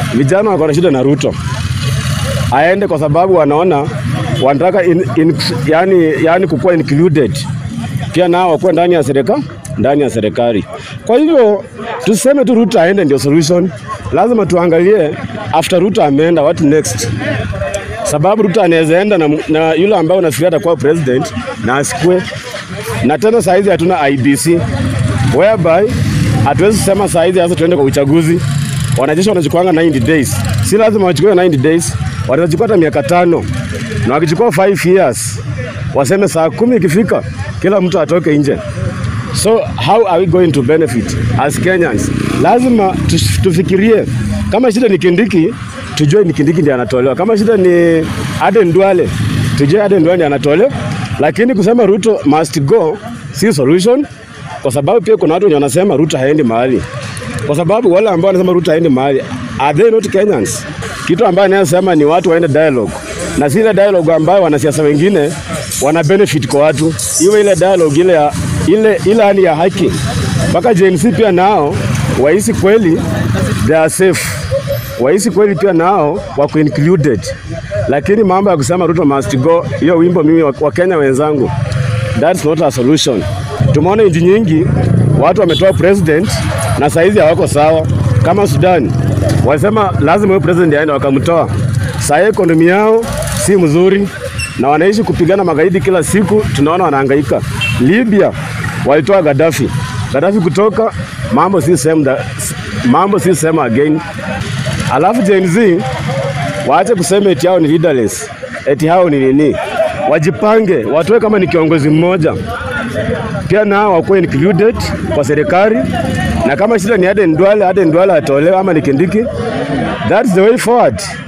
vijana wako na shida na Ruto aende, kwa sababu wanaona wanataka in, in, yani, yani kukuwa included pia nao wakuwa ndani ya serikali ndani ya serikali. Kwa hivyo tuseme tu Ruto aende ndio solution. Lazima tuangalie after Ruto ameenda, what next? Sababu Ruto anaweza enda na, na yule ambaye unafikiria atakuwa president na asikue, na tena saizi hatuna IBC whereby hatuwezi kusema saizi hasa tuende kwa uchaguzi. Wanajeshi wanachukuanga 90 days, si lazima wachukue 90 days, wanaweza chukua hata miaka tano, na wakichukua 5 years waseme saa kumi ikifika kila mtu atoke nje. So how are we going to benefit as Kenyans? Lazima tush- tufikirie kama shida ni Kindiki, tujue ni Kindiki ndiye anatolewa. Kama shida ni Aden Duale, tujue Aden Duale ndiye anatolewa, lakini kusema Ruto must go si solution, kwa sababu pia kuna watu wenye wanasema Ruto haendi mahali, kwa sababu wale ambao wanasema Ruto haendi mahali are they not Kenyans? Kitu ambayo anayosema ni watu waende dialogue na si ile dialogue ambayo wanasiasa wengine wana benefit kwa watu, iwe ile dialogue ile ya ile ile hali ya haki, mpaka Gen Z pia nao wahisi kweli they are safe, wahisi kweli pia nao wako included. Lakini mambo ya kusema Ruto must go, hiyo wimbo mimi wa wa Kenya wenzangu, that's not a solution. Tumeona nchi nyingi watu wametoa president na saizi hawako sawa, kama Sudan walisema lazima huyo president aende, wakamtoa. Saa hii ekonomi yao si mzuri na wanaishi kupigana magaidi kila siku, tunaona wanahangaika. Libya walitoa Gaddafi, Gaddafi kutoka, mambo si same da, mambo si same again. Alafu Gen Z waache kusema eti hao ni leaderless, eti hao ni nini, wajipange, watoe kama ni kiongozi mmoja pia nao wakuwe included kwa serikali, na kama shida ni Aden Duale, Aden Duale atolewe ama ni Kindiki. That's the way forward.